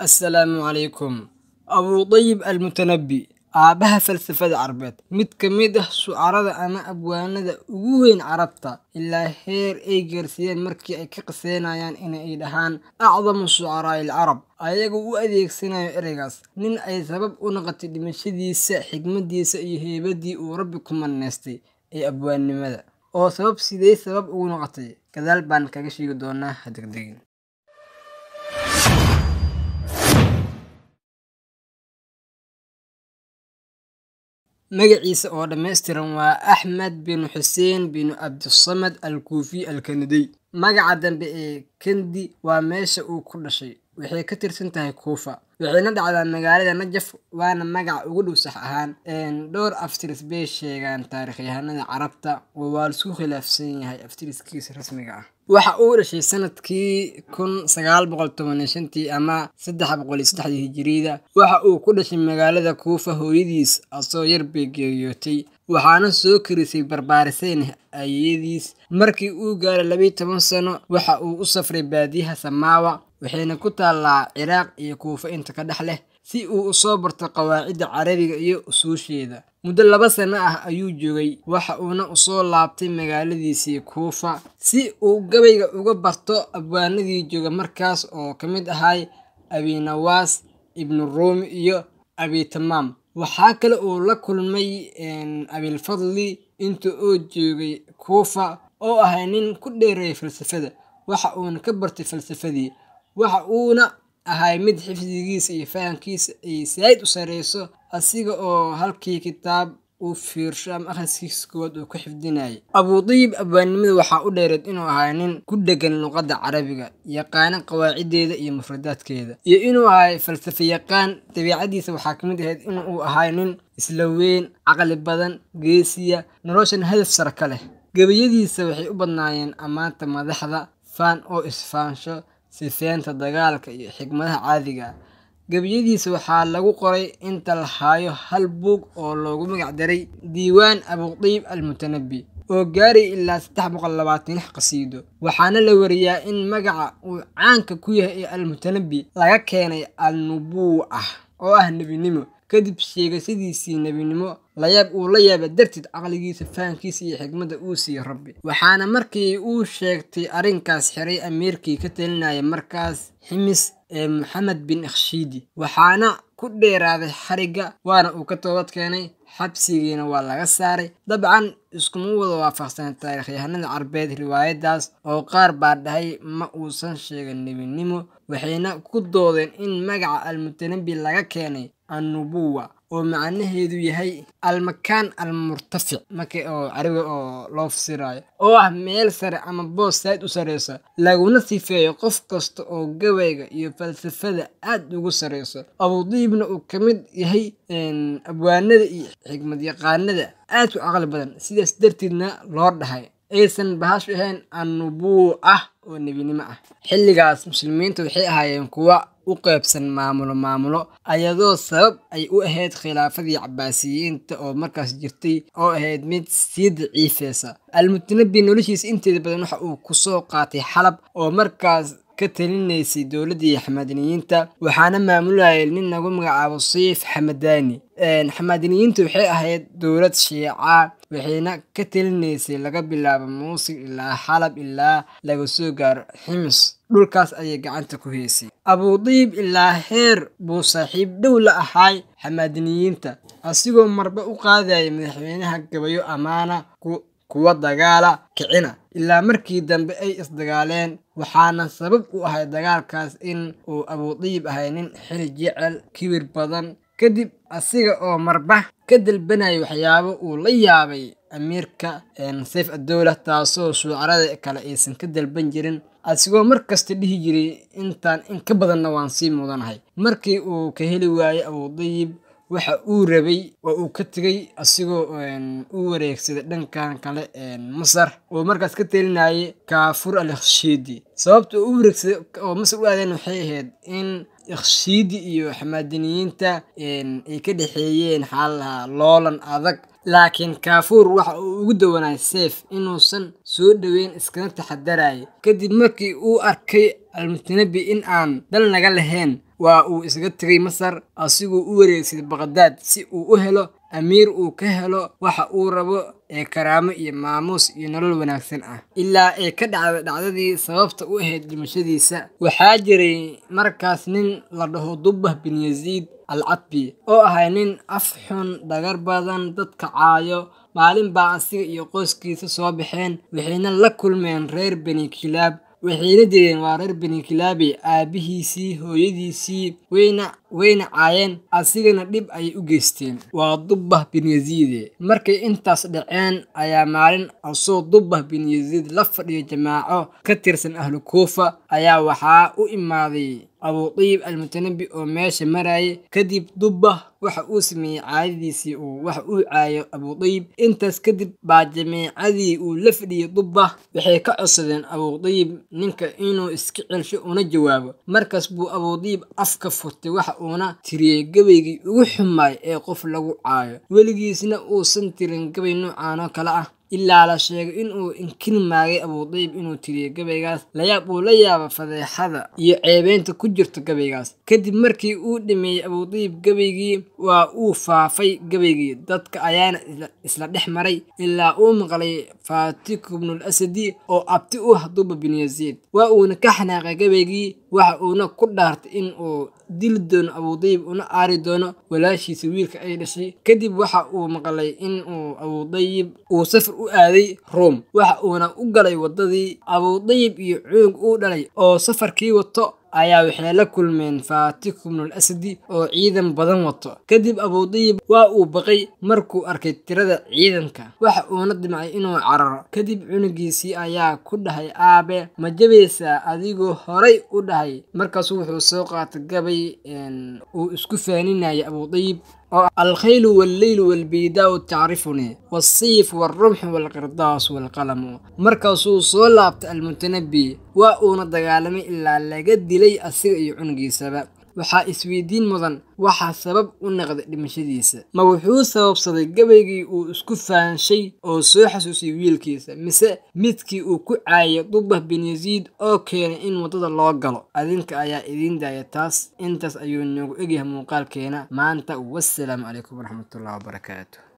assalaamu calaykum abudayib almutanabi aabaha falsafada carbeed mid ka mid ah shucarada ama abwaanada ugu weyn carabta ilaa heer ay gaarsiiyeen markii ay ka qiseynayaan inay dhahaan acdamu shucaraa'i alcarab ayagoo u adeegsanayo ereygaas nin ay sabab u noqotay dhimashadiisa xigmadiisa iyo heybadii uu rabbi ku maneystay ee abwaannimada oo sabab sidee sabab ugu noqotay gadaal baan kaga sheegi doonaa hadegdegin magaciisa oo dhammaystiran waa axmed binu xuseen binu cabdisamad al kuufi al kanadiy magaca dambe ee kendi waa meesha uu ku dhashay waxay ka tirsan tahay kuufa waxayna dhacdaa magaalada najaf waana magaca ugu dhow sax ahaan dhowr aftiris bay sheegaan taarikhyahanada carabta oo waa laisku khilaafsan yahay aftiriskiisa rasmiga ah waxa uu dhashay sanadkii kun sagaal boqol toban iyo shantii ama saddex boqol iyo saddexdii hijiriyada waxa uu ku dhashay magaalada kuufa hooyadiis asoo yar bay geeriyootay waxaana soo karisay barbaariseen ayadiis markii uu gaaray labiyi toban sano waxa uu u safray baadiyaha samaawa waxayna ku taallaa ciraaq iyo kuufa inta ka dhex leh si uu usoo barto qawaacidda carabiga iyo usuusheeda muddo laba sano ah ayuu joogay waxa uuna usoo laabtay magaaladiisii kuufa si uu gabayga uga barto abwaanadii jooga markaas oo ka mid ahay abinawaas ibnu ruumi iyo abitamaam waxaa kale uu la kulmay abilfadli inta oo joogay kuufa oo ahay nin ku dheereeyay falsafada waxa uuna ka bartay falsafadii waxa uuna ahay mid xifdigiisa iyo fahamkiisa ay saa'id u sareyso asiga oo halkii kitaab uu fiirsho ama akhriskiisa koowaad uu ku xifdinayay abudayib abwaannimada waxaa u dheereed inuu ahay nin ku dhegan luqadda carabiga yaqaana qawaaciddeeda iyo mufradaadkeeda iyo inuu ahay falsafa yaqaan dabiicadiisa waxaa ka mid ahayd in uu ahay nin isla weyn caqli badan geesiya noloshan hadaf sare ka leh gebayadiisa waxay u badnaayeen ammaanta madaxda faan oo isfaansho sifeynta dagaalka iyo xigmadaha caadiga ah gebiyadiisa waxaa lagu qoray inta la haayo hal buug oo loogu magac daray diiwaan abudayib almutanabi oo gaaray ilaa saddex boqol labaatan lix qasiido waxaana la wariyaa in magaca uu caanka ku yahay ee almutanabi laga keenay alnubuuca oo ah nebinimo kadib sheegashadiisii nebinimo layaab uu la yaaba darteed caqligiisa fahamkiisa iyo xigmadda uu siiye rabbi waxaana markii uu sheegtay arrinkaas xiray amiirkii ka talinaya markaas ximis ee maxamed bin ikhshiidi waxaana ku dheeraaday xarigga waana uu ka toobad keenay xabsigiina waa laga saaray dabcan iskuma wada waafaqsan taarikhyahanada carbeed riwaayadaas oo qaar baa dhahay ma uusan sheegan nebinimo waxayna ku doodeen in magaca almutanabi laga keenay annubuwa oo macnaheedu yahay almakaan almurtafic marka oo carabiga oo loo fasirayo oo ah meel sare ama boos saad u sareyso laguna sifeeyo qof kasta oo gabayga iyo falsafada aad ugu sareyso abudayibna uu ka mid yahay abwaanada iyo xigmad yaqaanada aad ku caqli badan sidaas darteedna loo dhahay aysan bahashu ahayn annubuu ah oo nebinimo ah xilligaas muslimiinta waxay ahaayeen kuwa u qaybsan maamulo maamulo ayadoo sabab ay u ahayd khilaafadii cabaasiyiinta oo markaas jirtay oo ahayd mid sii daciifeysa almutanabi noloshiisa inteeda badan waxa uu kusoo qaatay xalab oo markaas ka talinaysay dowladdii xamaadiniyiinta waxaana maamulayay nin lagu magacaabo siif xamadaani xamaadiniyiinta waxay ahayd dowlad shiica waxayna ka talinaysay laga bilaabo muusil ilaa xalab ilaa laga soo gaaro ximis dhulkaas ayay gacanta ku heysay abudayib ilaa heer buu saaxiib dhow la ahaay xamaadiniyiinta asigoo marba u qaadaya madaxweynaha gabayo ammaana kuwa dagaala kicina ilaa markii dambe ay isdagaaleen waxaana sabab u ahay dagaalkaas in uu abudayib ahay nin xili jecel kibir badan kadib asiga oo marba ka dalbanaya waxyaabo uu la yaabay amiirka sayf adowla taasoo shuucarada kale aysan ka dalban jirin asigoo mar kasta dhihi jiray intaan in ka badanna waan sii mudanahay markii uu ka heli waayey abudayib waxa uu rabay waa uu ka tegay asigoo u wareegsaday dhankan kale masar oo markaas ka telinayay kaafur al ikhshiidi sababta u wareegsaday oo masar u aadeen waxay ahayd in ikhshiidi iyo xamaadiniyiinta ay ka dhexeeyeen xaalaha loolan adag laakiin kaafuur waxa uu ugu dawanay seef inuusan soo dhoweyn iskana taxadaraya kadib markii uu arkay almutanabi in aan dal naga lahayn waa uu isaga tegay masar asigoo u wareegsaday baqdaad si uu u helo amiir uu ka helo waxa uu rabo ee karaamo iyo maamuus iyo nolol wanaagsan ah ilaa ay ka dhacda dhacdadii sababta u ahayd dhimashadiisa waxaa jiray markaas nin la dhaho dubbah bin yaziid al cadbi oo ahay nin af xun dhagar badan dadka caayo maalin baa asiga iyo qoyskiisa soo baxeen waxayna la kulmeen reer beni kilaab waxayna direen waa reer beni kilaabi aabihiisii hooyadiisii wayna wayna caayeen asigana dhib ayay u geysteen waa dubbah bin yaziide markay intaas dhaceen ayaa maalin asoo dubbah bin yaziid la fadhiyo jamaaco ka tirsan ahlu kuufa ayaa waxaa u imaaday abuudiib almutanabi oo meesha marayay kadib dubbah waxa uu sameeyey caadadiisii uu waxa uu caayo abuudiib intaas kadib baa jameecadii uu la fadhiyey dubbah waxay ka codsadeen abuudiib ninka inuu iska celsho una jawaabo markaas buu abuudiib afka furtay waxa uuna tiriyey gabaygii ugu xumaay ee qof lagu caayo weligiisna uusan tirin gabay noocaanoo kale ah ilaa la sheegay inuu inkiri maagay abuudiib inuu tiriyo gabaygaas layaab uu la yaaba fadeexada iyo ceebeynta ku jirto gabaygaas kadib markii uu dhameeyey abuudiib gabaygii waa uu faafay gabaygii dadka ayaana isla dhex maray ilaa uu maqlay faatiku bnul asadi oo abti u ah duba bin yaziid waa uuna ka xanaaqay gabaygii waxa uuna ku dhaartay in uu dili doono abuudiib una aari doono walaashiisa wiilka ay dhashay kadib waxa uu maqlay in uu abuudayib uu safar u aaday ruom waxa uuna u galay waddadii abuudayib iyo cuug uu dhalay oo safarkii wato ayaa waxay la kulmeen faatiku bnul asadi oo ciidan badan wato kadib abuudayib waa uu baqay markuu arkay tirada ciidanka waxa uuna dimcay inuu cararo kadib cunugiisii ayaa ku dhahay aabe ma jabaysaa adigoo horay u dhahay markaasu wuxuu soo qaatay gabay uu isku faaninayay abuudayib oo alkhaylu walleylu walbiidaau tacrifunii waasiif walrumxu walqirdaas walqalamu markaasuu soo laabtay almutanabi waa uuna dagaalamay ilaa laga dilay asiga iyo cunugiisaba waxaa isweydiin mudan waxaa sabab u naqday dhimashadiisa ma wuxuu sababsaday gabaygii uu isku faanshay oo soo xasuusiyay wiilkiisa mise midkii uu ku caayay dubbah bin yaziid oo keenay in waddada loo galo adinka ayaa idiin daaya taas intaas ayuu noogu egyahay muuqaalkeena maanta wassalaamu calaykum waraxmatullahi wabarakaatu